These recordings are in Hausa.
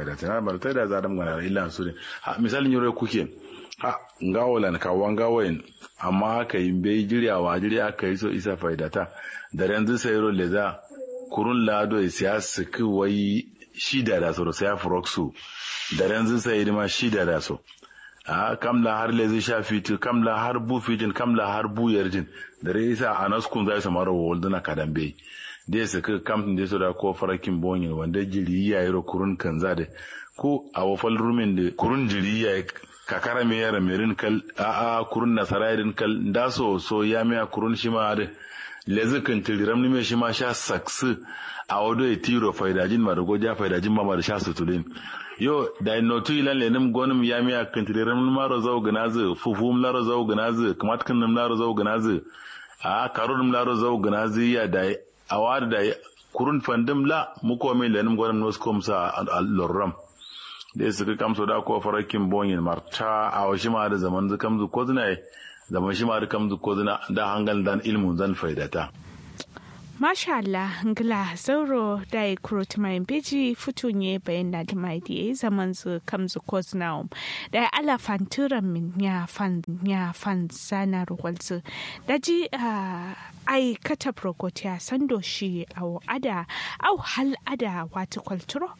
faida tana bar ta da zadam gana illa su ne ha misalin yoro kuke ha ngawolan ka wangawoyin amma aka yi bai jiryawa jirya aka yi so isa faida ta da yanzu sai ro leza kurun lado ya siya su wai shida da so sai afroxu da yanzu sai ma shida da so a kamla har lezi sha fitil kamla har bu fitin kamla har bu yarjin da rai isa a naskun zai samar wa walduna kadan bai da su ka kamtin da su da ko farakin bonyin wanda jiri ya yi kurun kan za da ko a wafal rumin da kurun jiri ya yi kakara mai yara merin kal a a kurun nasara irin kal da so so ya miya kurun shi ma da lezi kan tiliram ni mai shi ma sha saksu a wado ya tiro faidajin marago ja faidajin ma da sha sutulin yo da notu ilan lenim gonim ya miya kan tiliram ni maro zau ganazu fufum laro zau ganazu kamat kan nim laro zau ganazu a karun laro zau ganazu ya da a wada da kurun fandim la muko mai lenim gonim nos komsa al-lorram da su ka kamso da ko farakin bonyin marta a washi ma da zaman zu kamzu ko zina zaman shi ma da kamzu ko zina da hangal dan ilmun zan faidata Masha Allah, ngila zauro da ya kuro tumayin beji fito ne bayan na da mai da zaman zu kamzu ko zina da ya ala fanturan min ya fan ya fan sana ruwalzu da ji ai kata prokotiya sando shi au ada au hal ada wata kwalturo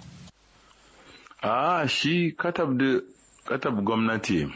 a shi katab da katab gwamnati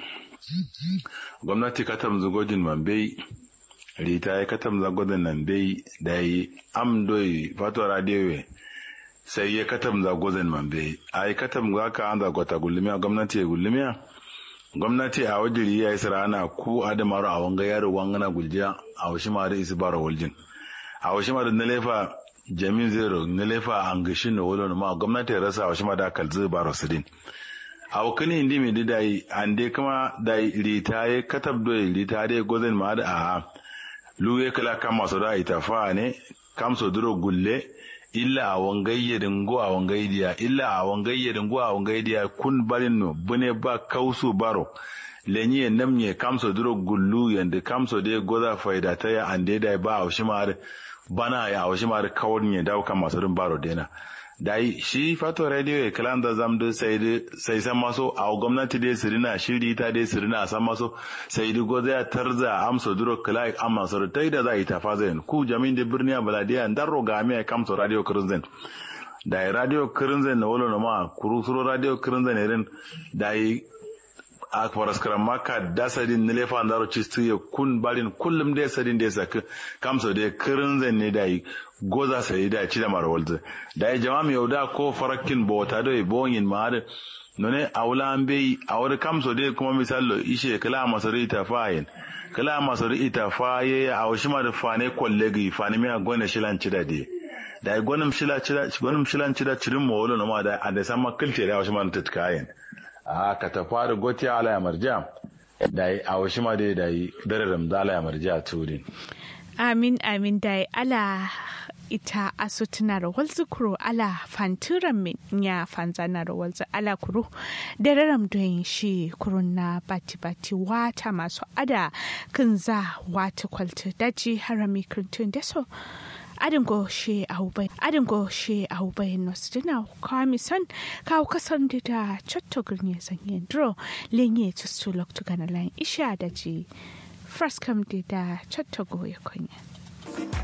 gwamnati katab zugojin mambai rita ya katab zagodin nan bai da yi amdoi fato radiyowe sai ya katab zagodin mambai a yi katab za ka an zagota gullumiya gwamnati ya gullumiya gwamnati a wajiri ya yi sarana ku adamaru a wanga yaro wangana guljiya a washi ma da isi bara waljin a washi ma da na lefa jamin zero na lefa an gashi na wolo ma gwamnati ya rasa washi ma da kalzi baro sidin a wakani indi mai da yi an dai kuma da rita ya katab doyi rita dai gozin ma da a luwe kala kama so da ita fa ne kam so duro gulle illa a wangayyedin go a wangaydiya illa a wangayyedin go a wangaydiya kun barin no bune ba kausu baro lenye namye kam so duro gullu yanda kam so de goza faida ta ya ande da ba a shi mar bana ya a shi mar kawon ne dawo kan masu rin baro dena dai shi fato radio ya kalan da zamdu sai sai san maso a gwamnati dai sirina shiri ta dai sirina san maso sai di goza ya tarza amso duro kala amma so tai da za ita fa zai ku jamin da birni baladiya darro ga mai kamso radio kirinzen da radio kirinzen na wolo ma kuru suro radio kirinzen irin da a faraskaran maka dasadin na lefa ndaro cistu ya kun balin kullum dai sadin dai saka kamso dai kirinzen ne da goza sai da ci da marwalta da ya jama'a yau da ko farakin bota da bonyin ma da nune aula an bai a wani kamso dai kuma misalo ishe kala masari ta fayin kala masari ita faye a washi ma da fane kollegi fane miya gwana shilan ci da dai da ya gwanin shila ci da gwanin shilan ci da cirin mawolo na ma da a da san makilce da washi ma da tutkayen a ka ta fara goti ala ya marja da a washi ma dai da yi dararam da ala ya marja turin amin amin da ala ita aso tana da walzu kuro ala fanturan min ya fanzana da walzu ala kuro da raram don shi kuro na bati bati wata masu ada kan za wata kwalta daji harami kirtun da so adin go she aubai adin go she aubai nos dina kami san kawo kasan da da chotto gurne sanye dro lenye tustu lok tugana lan isha daji first come da chotto go ya konya